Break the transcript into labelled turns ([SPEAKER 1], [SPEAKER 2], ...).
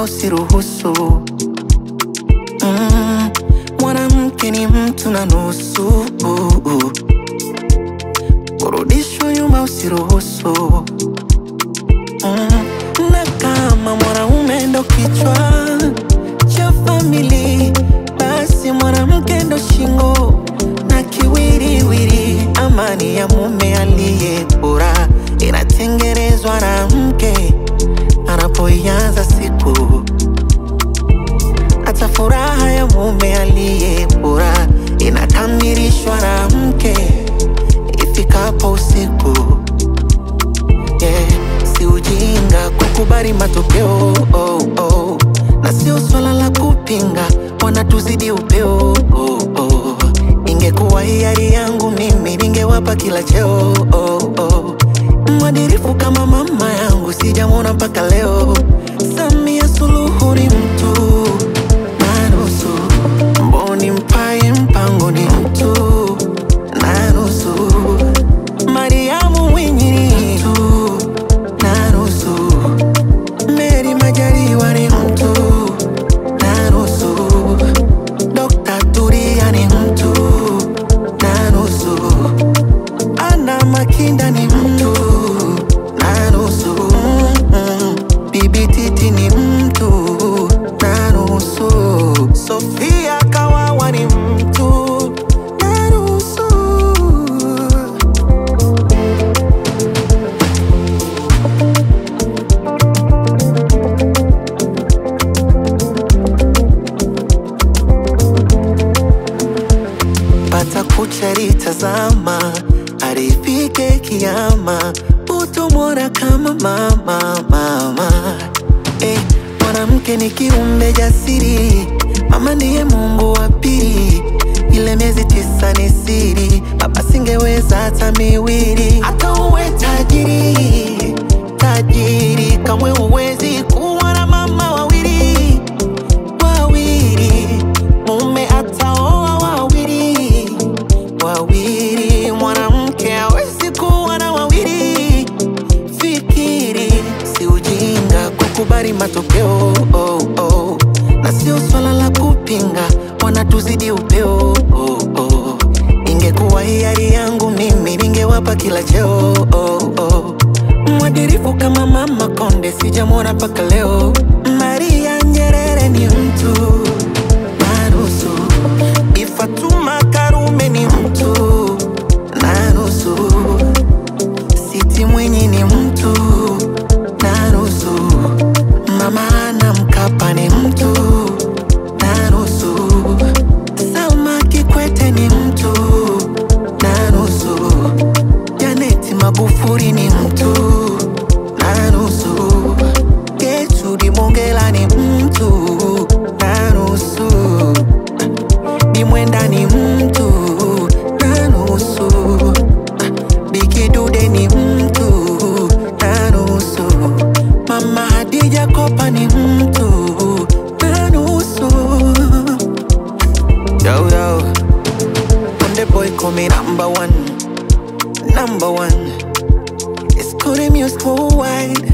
[SPEAKER 1] usiruhusu. Mm, mwanamke ni mtu na nusu, kurudishwa nyuma usiruhusu. Mm, na kama mwanaume ndo kichwa cha famili, basi mwanamke ndo shingo na kiwiriwiri. Amani ya mume aliye bora inatengenezwa na mke anapoianza siku. Hata furaha ya mume aliye bora inakamilishwa na mke ifikapo usiku. Yeah, si ujinga kukubali matokeo oh, oh. Na sio swala la kupinga, wanatuzidi upeo oh, oh. Ingekuwa hiari yangu mimi ningewapa kila cheo oh, oh. Mwadirifu kama mama yangu sijamwona mpaka leo. Samia Suluhu ni mtu na nusu, mboni mpaye mpango ni mtu na nusu, Mariamu Mwinyi ni mtu na nusu, Meri Majaliwa ni mtu na nusu, Dr. Turia ni mtu na nusu, Ana Makinda ni mtu na nusu, mm, Bibi Titi ni mtu na nusu, Sofia Kawawa ni mtu na nusu. pata kucha litazama arifike kiama utomwona kama mama mama eh, mwanamke ni kiumbe jasiri mama ndiye mungu wa pili ile miezi tisa ni siri baba singeweza hata miwili hata uwe tajiri tajiri kamwe uwezi kuwa na mama wawili wawili mume ataoa wawili wawili mwanamke hawezi kuwa na wawili fikiri si ujinga kukubali matokeo oh, oh. na sio swala la kupinga wanatuzidi upeo oh, oh. ingekuwa hiari yangu mimi ningewapa kila cheo oh, oh. mwadirifu kama mama konde sijamwona mpaka leo maria nyerere ni mtu na nusu Bi Fatuma Karume ni mtu na nusu Siti Mwinyi ni mtu na nusu Mama Ana Mkapa ni mtu na nusu Salma Kikwete ni mtu na nusu Janeti Magufuli ni mtu na nusu Gertrude Mongela ni mtu na nusu Bi Mwenda ni mtu na nusu, Biki Dude ni mtu na nusu, Mama Hadija Kopa ni mtu na nusu. Yo yo, Konde boy call me number one, number one. It's Kodi Music worldwide.